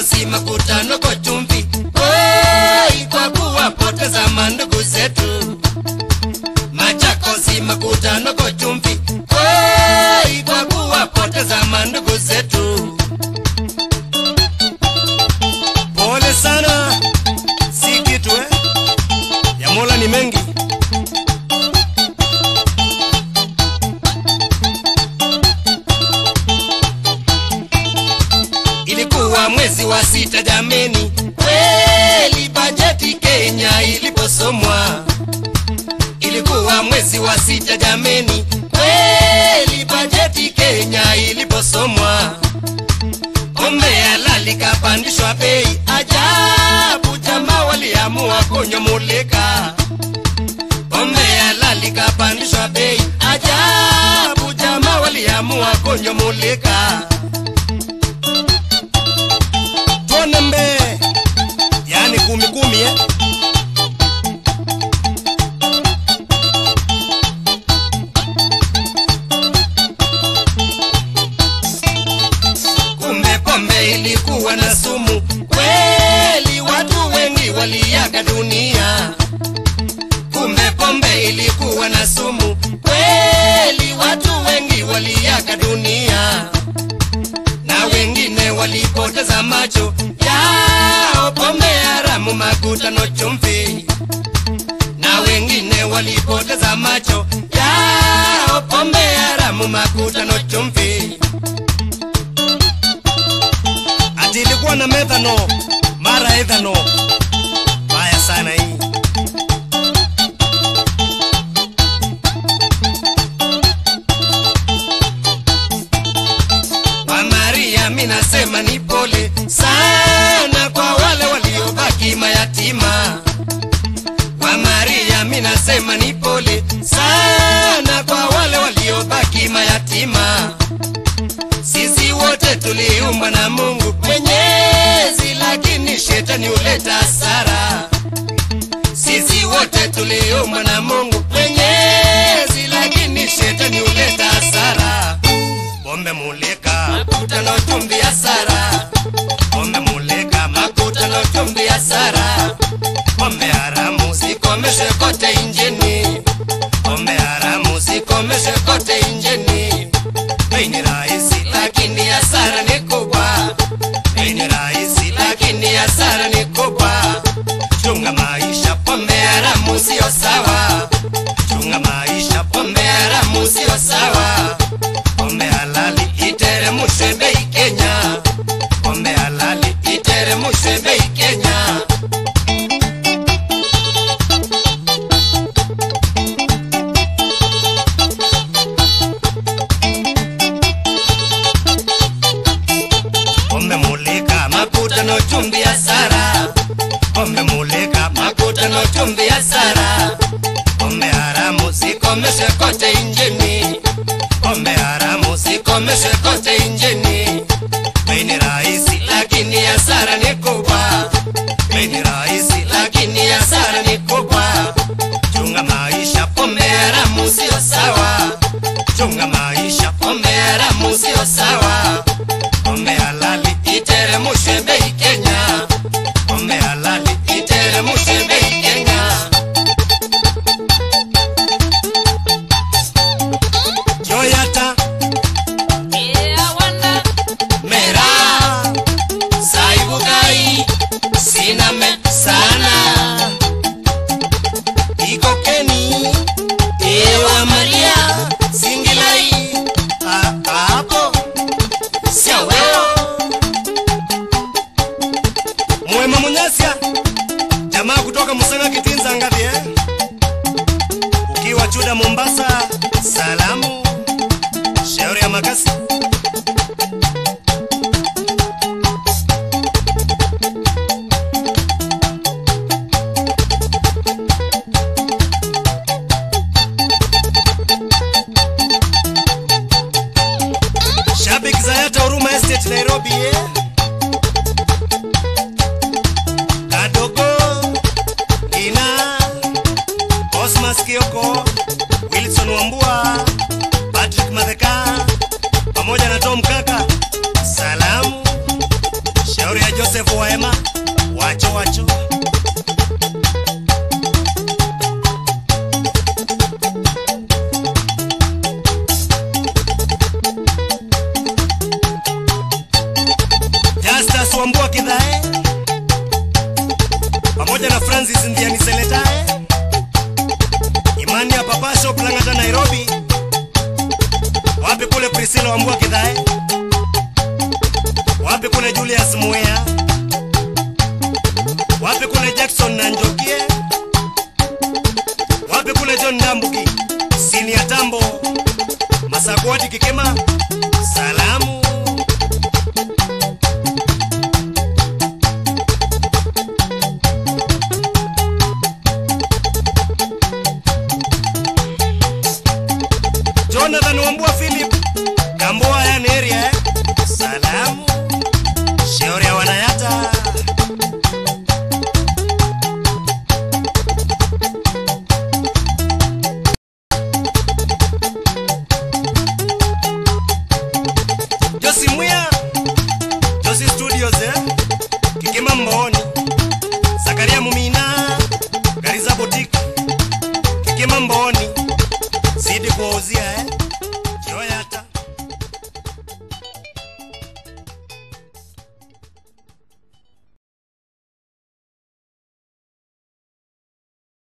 Machakosi makutano kwa chumvi, Oi, kwa kuwapoteza mandugu zetu. Machakosi makutano kwa chumvi, Oi, kwa kuwapoteza mandugu zetu. Pole sana, si kitu eh? Ya Mola ni mengi. Ilikuwa mwezi wa sita jameni, kweli bajeti Kenya iliposomwa. Ilikuwa mwezi wa sita jameni, kweli bajeti Kenya iliposomwa. Pombe halali kapandishwa bei, ajabu jamaa waliamua kunyomoleka. Pombe halali kapandishwa bei, ajabu jamaa waliamua kunyomoleka. tuone mbe yani kumi kumi eh? kumbe pombe ilikuwa na sumu kweli watu wengi waliaga dunia kumbe pombe ilikuwa na sumu kweli watu wengi waliaga dunia na wengine walipoteza macho yao pombe haramu makutano chumvi na wengine walipoteza macho yao pombe haramu makutano chumvi ati ilikuwa na methano mara ethano mbaya sana hii wa Maria, mi nasema ni pole sana kwa wale waliobaki mayatima. Wa Maria, mi nasema ni pole sana kwa wale waliobaki mayatima. Sisi wote tuliumbwa na Mungu Mwenyezi, lakini shetani huleta hasara. Sisi wote tuliumbwa na Mungu Mwenyezi, lakini shetani huleta hasara pombe muleka makuta no chumvi hasara pombe muleka makuta no chumvi hasara pombe haramu sikomeshe kote injini pombe haramu sikomeshe kote injini bei ni rahisi lakini hasara ni kubwa bei ni rahisi lakini hasara ni kubwa chunga maisha pombe haramu sio sawa chunga maisha pombe haramu sio sawa pombe halali iteremshwe bei Kenya, pombe halali iteremshwe bei Kenya. Pombe mulika makuta no chumvi hasara, pombe mulika makuta no chumvi hasara, pombe haramu sikomeshe kote injini pombe haramu sikomeshe kote injini. Bei ni rahisi lakini hasara ni kubwa. Bei ni rahisi lakini hasara ni kubwa. Chunga maisha, pombe haramu sio sawa. Chunga maisha, pombe haramu sio sawa. Pombe halali iteremshwe bei Kenya. Pombe halali iteremshwe bei Kenya. Joyata mera saibukai siname sana ikokeni ewa maria singilai A- hapo siaweo mwema munyasia jamaa kutoka musanga kitinza ngavi eh? ukiwa chuda mombasa salamu shauri ya makasi Shabiki Zayata Huruma Estate Nairobi eh? Kadogo Ina Osmas Kioko Wilson Wambua Patrick Madheka pamoja na Tom Kaka salamu shauri ya Joseph Waema, wacho wacho. Justus Wambua Kidhae pamoja na Francis Ndiani Seletae, Imani ya Papasho Plangata Nairobi, wapi kule Priscilla Wambua Kidhae, wapi kule Julius Mwea, wapi kule Jackson Nanjokie, wapi kule John Ndambuki, Sini ya Tambo, Masakwati Kikema, salamu Jonathan Wambua Philip Gamboa yani area eh? Salamu